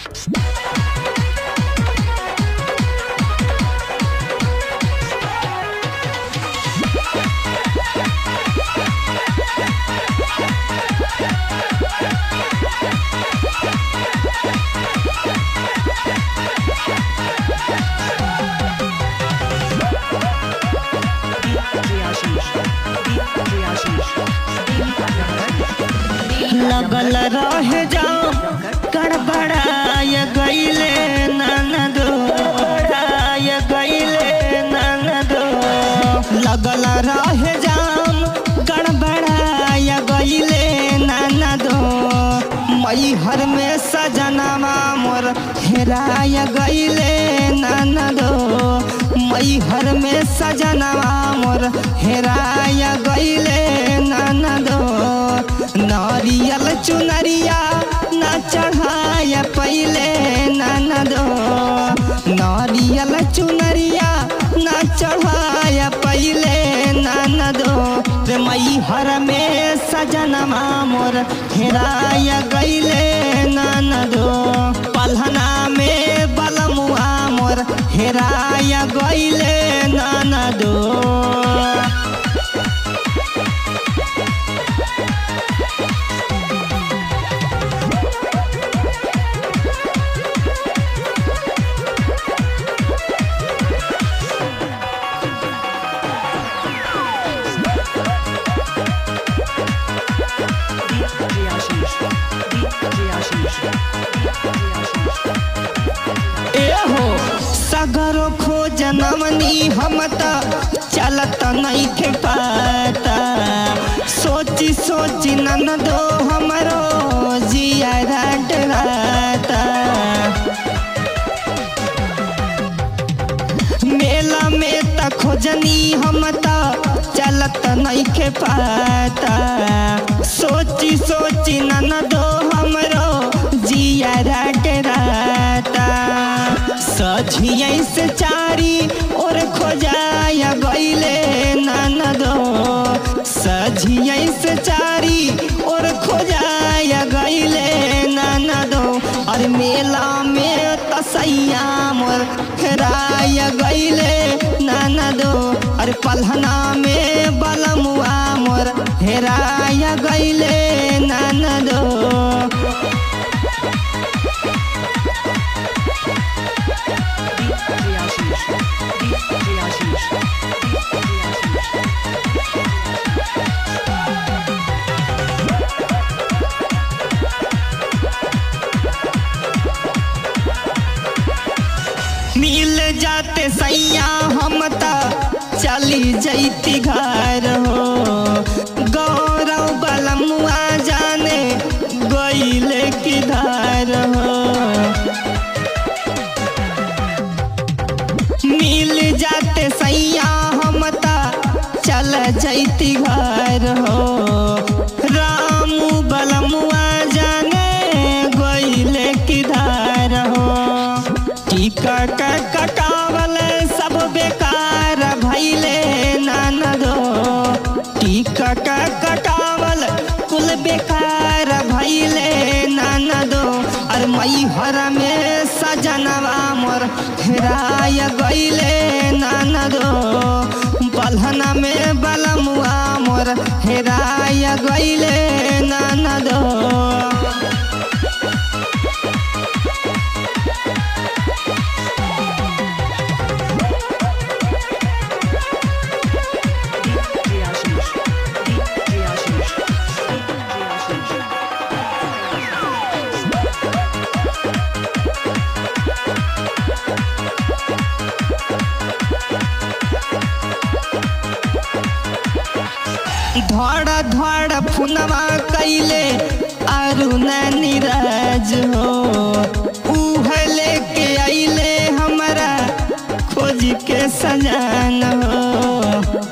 लगल रह जाओ गड़बड़ाय गईले ननदो बड़ाय गईले ननदो लगल रह जाम गड़बड़ाय गईले ननदो मैहर में सजनवा मोर हेराय गईले ननदो मैहर में सजनवा मोर हेराय गईले ननदो नारियल चुनरिया न चढ़ाय पहले ननदो नारियल चुनरिया न चढ़ाय पहले ननदो रे मैहर में सजनवा मोर हेराय गईले ननदो पलहना में बलमुआ मोर हेराय गईले ननदो एहो सगरो खोज नवनी हम त चलत नहीं थे पाता सोची सोची ननदो हमरो जिया डराता मेला में त खोजनी हम त चलत नहीं खे पाता सोची सोची ननदो हमरो जिया डराता सझिया से चारी और खोजाया गईले ननदो सझिया से चारी और खोजाया गईले ननदो और मेला में तसैया मोर हेराया गईले ननदो और पलहना में बलमुआ मोर हेराया गईले ननदो मिल जाते सैया हम त चली जैती घर हो गौरव बलमुआ जाने गईले किधर हो मिल जाते सैया हम त चल जैती घर हो रामू बलमुआ जाने गईले किधर हो टिकट कटावल सब बेकार भैले ननदो टिकट कटावल कुल बेकार भैले ननदो और मैहर में सजनवा मोर हेराय गईले ननदो बलहना में बलमुआ मोर हेराय गईले ननदो धड़ धड़ फुनवा कैले अरुण नीरज हो उह लेके अइले हमरा खोज के सजान हो